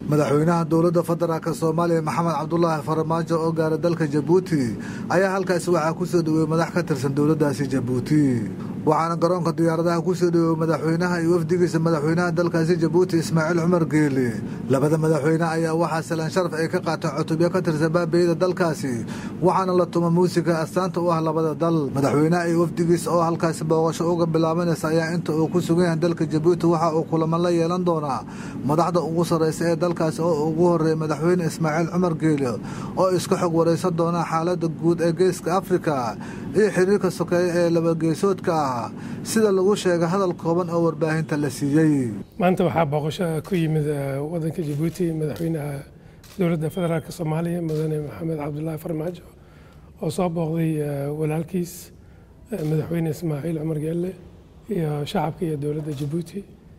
madaxweynaha dowladda federaalk soomaaliya maxamed cabdulaahi farmaajo oo gaara dalka jabuuti ayaa halkaasi waxaa ku soo dhoweeyey madax ka tirsan dowladdaasi jabuuti waxaana garoonka diyaaradaha ku soo dhoweeyey madaxweynaha iyo wafdigiisa madaxweynaha dalkaasi jabuuti ismaaciil cumar geele labada madaxweyne ayaa waxaa salaan sharaf ay ka qaateen cutubyo ka tirsan baabeyda dalkaasi waxaana la tuma muusiga astaanta u ah labada dal madaxweynaha iyo wafdigiisa oo halkaasi booqasho uga bilaabanaysa ayaa inta uu ku sugan yahay dalka jabuuti waxa uu kulamo la yeelan doonaa madaxda ugu sarraysa ee dalkaasi oo ugu horreeyay madaxweyne ismaaciil cumar geele oo iska xog waraysan doona xaaladda guud ee geeska afrika iyo xiriirka sokeeye ee labageesoodka ah sida lagu sheegay hadal kooban oo warbaahinta la siiyey maanta waxaa booqasho ku yimid wadanka jabuuti madaxweynaha dowladda federaalk soomaaliya mudane maxamed cabdulaahi farmaajo oo soo booqday walaalkiis madaxweyne ismaaciil cumar geelle iyo shacabka iyo dowladda jabuuti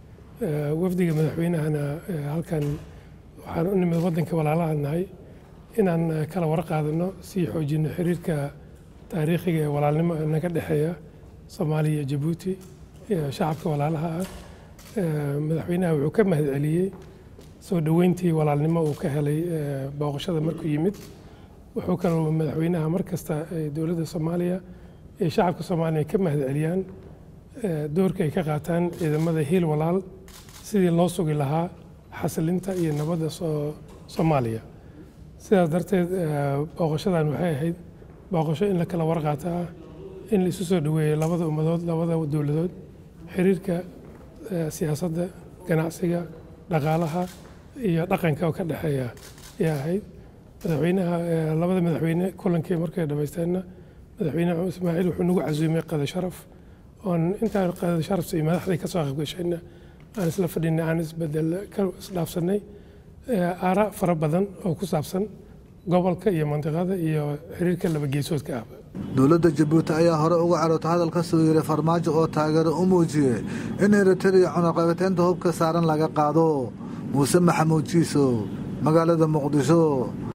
wafdiga madaxweynahana halkan waxaan u nimid waddanka walaalaha nahay inaan kala warqaadano sii xoojino xiriirka taariikhiga ee walaalnimo naga dhexeeya soomaaliya iyo jabuuti iyo shacabka walaalaha ah madaxweynaha wuxuu ka mahad celiyey soo dhoweyntii walaalnimo uu ka helay booqashada markuu yimid wuxuu kaloo madaxweynaha mar kasta dowladda soomaaliya iyo shacabka soomaaliya ka mahad celiyaan doorka ay ka qaataan ciidamada hiil walaal sidii loo sugi lahaa xasilinta iyo nabadda soomaaliya sidaas darteed booqashadan waxay ahayd booqasho in la kala warqaata ah in la isu soo dhoweeyo labada ummadood labada dowladood xiriirka siyaasadda ganacsiga dhaqaalaha iyo dhaqanka oo ka dhexeeya ayaa ahayd madaxweynaha labada madaxweyne kulankii markay dhammaysteenna madaxweyne ismaaciil wuxuu nagu casuumay qada sharaf oon intaan qada sharafta iyo madaxdii ka soo qaybgashayna aan isla fadhinay aan isbedel ka isdhaafsanay aara fara badan oo ku saabsan gobolka iyo mandiqada iyo xiriirka labageesoodka ah dowladda jabuuti ayaa hore uga caroota hadal ka soo yeeray farmaajo oo taageero u muujiyey in eritariya cunaqabateynta hubka saaran laga qaado muuse maxamuud jiiso magaalada muqdisho